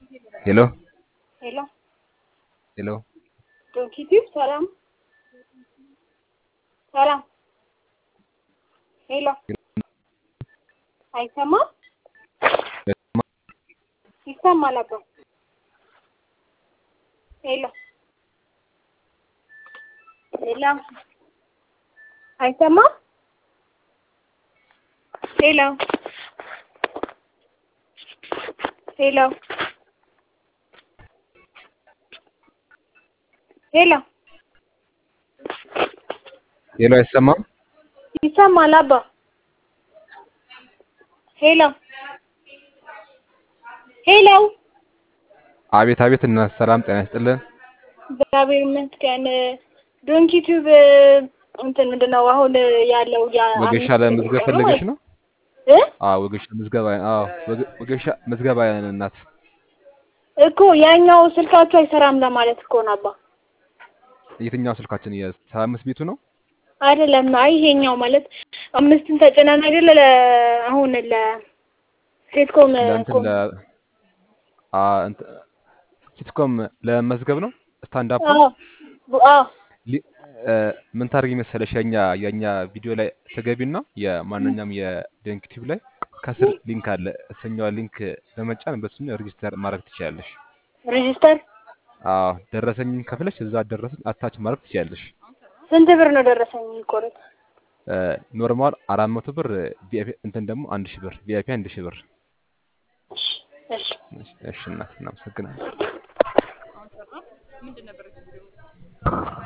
ሄሎ ሄሎ ሄሎ ዶንኪቲቭ ሰላም ሰላም ሄሎ አይሰማም? ይሰማል አባ ሄሎ ሄሎ አይሰማም? ሄሎ ሄሎ ሄሎ ሄሎ አይሰማም? ይሰማል አባ ሄሎ ሄሎ አቤት አቤት እና ሰላም ጤና ይስጥልን። እግዚአብሔር ይመስገን። ዶንኪ ቲዩብ እንትን ምንድን ነው አሁን ያለው ያ ወጌሻ አምስት ለመዝገብ ደቂቃ ነው ፈልገሽ ወይ? ነው? እ አዎ ወጌሻ ምዝገባ አዎ ወገ- ወጌሻ ምዝገባ እናት እኮ ያኛው ስልካችሁ አይሰራም ለማለት እኮ ነው አባ። የትኛው ስልካችን የሰባ አምስት ቤቱ ነው? አይደለም አይ ይሄኛው ማለት አምስትን ተጭነን አይደለ ለ አሁን ለሴትኮም ለእንትን ኮም ለ አ እንትን ሲትኮም ለመዝገብ ነው ስታንድ አፕ አዎ ቡ- አዎ ሊ- እ፣ ምን ታደርጊ መሰለሽ የኛ የኛ ቪዲዮ ላይ ተገቢና የማንኛውም የደንክቲቭ ላይ ከስር ሊንክ አለ። እሰኛዋ ሊንክ በመጫን በሱ ሬጂስተር ማድረግ ትችላለሽ። ሬጂስተር አዎ ደረሰኝን ከፍለሽ እዛ ደረሰኝ አታች ማድረግ ትችላለሽ። ስንት ብር ነው ደረሰኝ የሚቆረጥ? እ፣ ኖርማል አራት መቶ ብር ቪአይፒ እንትን ደግሞ አንድ ሺህ ብር ቪአይፒ አንድ ሺህ ብር። እሺ እሺ እሺ እሺ እናት እናመሰግናለን።